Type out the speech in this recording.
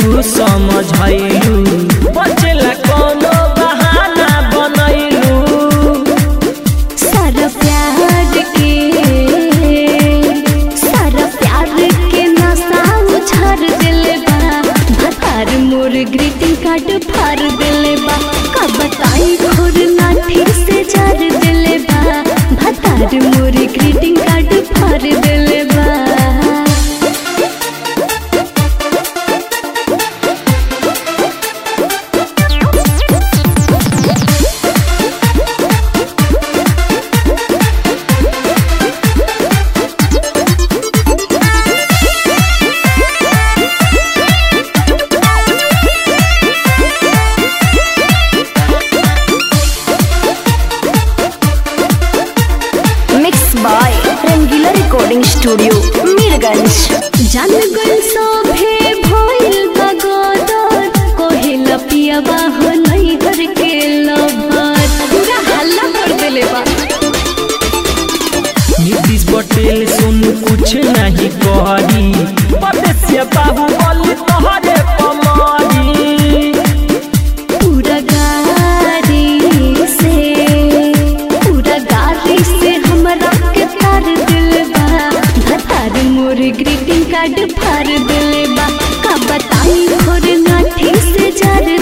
तू समझैलू बचेला कोनो बहाना बनैलू सारा प्यार के सारा प्यार के नशा उछार दिले बा भतार मोर ग्रीटिंग कार्ड फाड़ दिले बा का बताई खोर लाठी से जार दिले बा भतार मोर ग्रीटिंग कार्ड फाड़ दिले बा mix by Rangila recording studio Mirganj जान गल सोभे भइल बगोदर कोहिला पियावा हो नहीं घर के लवर पूरा हल्ला कर देले बा नीतीश पटेल सुन कुछ नहीं करी परदेसिया बाहुबली तोहरे पमारी पूरा गाड़ी से पूरा गाड़ी से हमरा के तार दिल बा भतार मोर ग्रीटिंग कार्ड फाड़ दिल बा का बताई खोर नाठी से जार